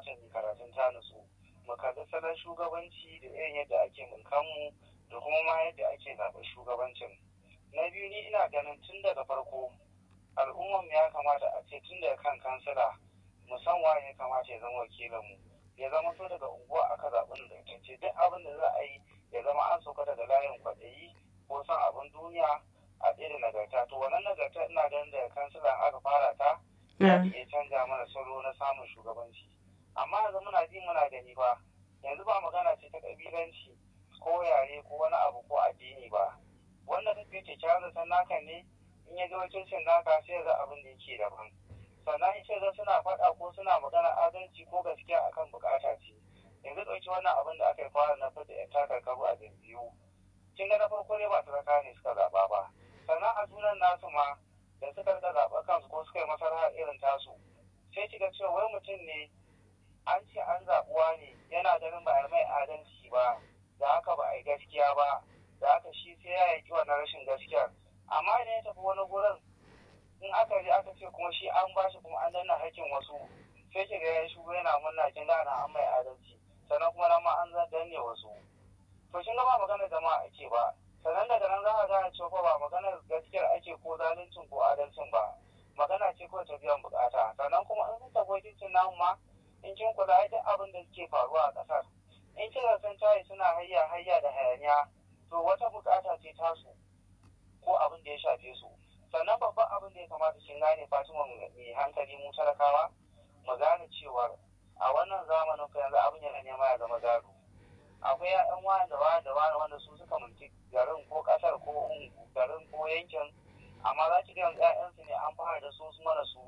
kamata mu karatun ta nutsu mu kalli salon shugabanci da irin yadda ake mulkanmu da kuma ma yadda ake zaɓar shugabancin na biyu ni ina ganin tun daga farko al'ummar ya kamata a ce tun daga kan kansila musamman ya kamata ya zama wakilinmu ya zama so daga unguwa aka zaɓi da ce duk abin da za a yi ya zama an sauka daga layin kwaɗayi ko son abin duniya a ɗaya da nagarta to wannan nagarta ina ganin daga kansilan aka fara ta za iya canja mana salo na samun shugabanci amma yanzu muna ji muna gani ba yanzu ba magana ce ta ƙabilanci ko yare ko wani abu ko addini ba wanda kake kyakkyawan zaton naka ne in ya ga wakilcin naka sai ga abin da yake daban sannan in ce ga suna faɗa ko suna magana adalci ko gaskiya akan bukata ce yanzu ɗauki wannan abin da aka yi fara na fita yan takarkaru a jam'iyyu kin ga na farko ne ba talaka ne suka zaɓa ba sannan a sunan nasu ma da suka rika zaɓa kansu ko suka yi masarha irin tasu sai kiga cewa wai mutum ne an ce an zaɓuwa ne yana ganin ba a mai adalci ba da haka ba a yi gaskiya ba da haka shi sai ya yanki wannan rashin gaskiyar amma idan ya tafi wani gurin in aka je aka ce kuma shi an bashi kuma an danna hakkin wasu sai kiga ya shigo yana murna kin gana an mai adalci sannan kuma nan ma an danne wasu to kin ga ba maganar jama'a ake ba sannan daga nan za a gane cewa ba maganar gaskiyar ake ko zaluncin ko adalcin ba magana ce ko ta biyan bukata sannan kuma in sun tafi wakilcin namu ma in kin kula ai duk abin da suke faruwa a ƙasar in kika san tayi suna hayya hayya da hayaniya to wata bukata ce tasu ko abin da ya shafe su sannan babban abin da ya kamata kin gane Fatima mai hankali mu talakawa mu gane cewa a wannan zamanin fa yanzu abin yana nema ya zama gado akwai ya'yan wani da wani da wani wanda su suka mulki garin ko kasar ko garin ko yankin amma za ki ga yanzu ƴaƴansu ne an fara da su su mana su